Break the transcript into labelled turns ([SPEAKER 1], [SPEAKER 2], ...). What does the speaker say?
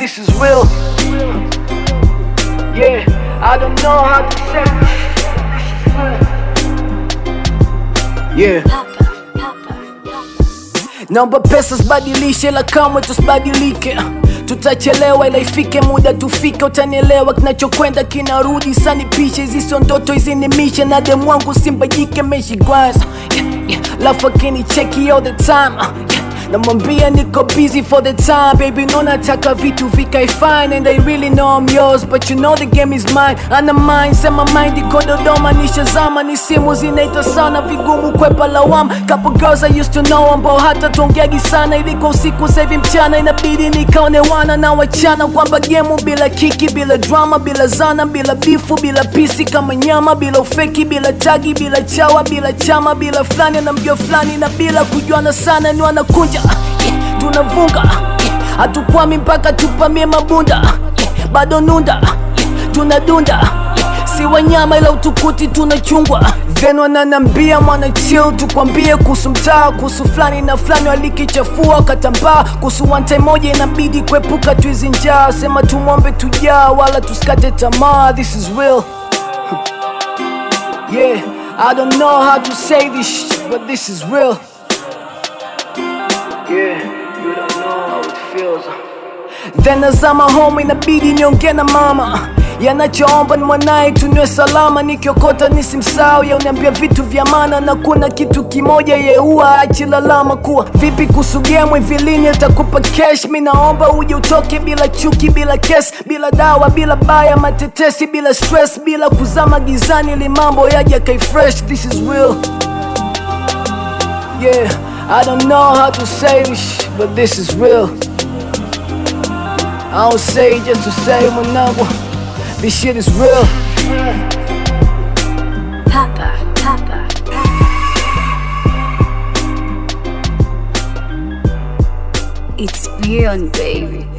[SPEAKER 1] this is real. Yeah, I don't know how to say Yeah. Naomba pesa sibadilishe, la kamwe tusibadilike. Tutachelewa ila ifike muda tufike, utanielewa. Kinachokwenda kinarudi, sani pishe hizi sio ndoto, hizi ni mishe na demu wangu simbajike meshi kwanza yeah, yeah. Lafu akinicheki all the time uh, yeah. Namwambia niko busy for the time baby, no nataka vitu vikae fine and I really know I'm yours but you know the game is mine. Ana mind sema mind iko Dodoma, nishazama ni simu zinaita sana, vigumu kwepa lawama. Couple girls I used to know ambao hata tuongeagi sana, iliko usiku sasa hivi mchana, inabidi nikaone wana na wachana kwamba gemu bila kiki, bila drama, bila zana, bila bifu, bila pisi kama nyama, bila ufeki, bila tagi, bila chawa, bila chama, bila fulani na mjua fulani na bila kujuana sana, ni wanakunja yeah, tunavunga yeah, hatukwami mpaka tupamie mabunda yeah, bado nunda yeah, tunadunda yeah, si wanyama ila utukuti tunachungwa then wananambia mwana chill tukwambie kuhusu mtaa kuhusu fulani na fulani walikichafua katambaa kuhusu wante moja inabidi kuepuka tuizi njaa sema tumwombe tujaa wala tusikate tamaa this is real yeah I don't know how to say this shit, but this is real Yeah, you don't know how it feels. Then nazama home inabidi niongee na mama yanachoomba ni mwanaye tunywe salama, nikiokota nisimsahau. Ya uniambia vitu vya maana na kuna kitu kimoja yeua achilalama kuwa vipi kuhusu game hivi lini atakupa cash. Mi naomba uje utoke bila chuki, bila kesi, bila dawa, bila baya matetesi, bila stress, bila kuzama gizani, ili mambo yaja kai fresh. This is real. Yeah, I don't know how to say this, but this is real. I don't say it just to say mwanangu, this shit is real.
[SPEAKER 2] Papa, Papa. It's beyond, baby.